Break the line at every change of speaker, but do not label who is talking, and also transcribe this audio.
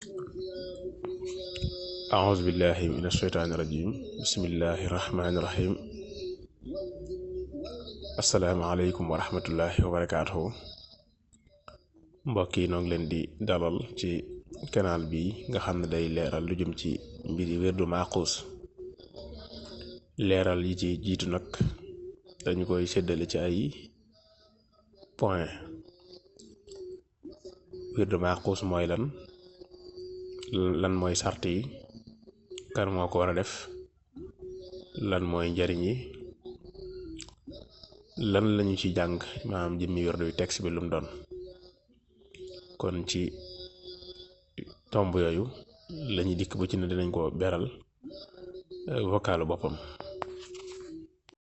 أعوذ بالله من الشيطان الرجيم بسم الله الرحمن الرحيم asalaamaaleykum wa rahmatullahi wa barakaatuhu mbokk yi noo ngi leen di dalal ci canal bi nga xam ne day leeral lu jëm ci mbiri wérdu maaxuus leeral yi ci jiitu nag dañu koy séddale ci ay point wérdu maaxuus mooy lan lan mooy sart yi kan moo ko war a def lan mooy njariñ yi lan lañu ci jàng maanaam jëmmi wérdu bi texte bi lu mu doon kon ci tomb yooyu lañuy dikk bu ci ne dinañ ko beral vocalu boppam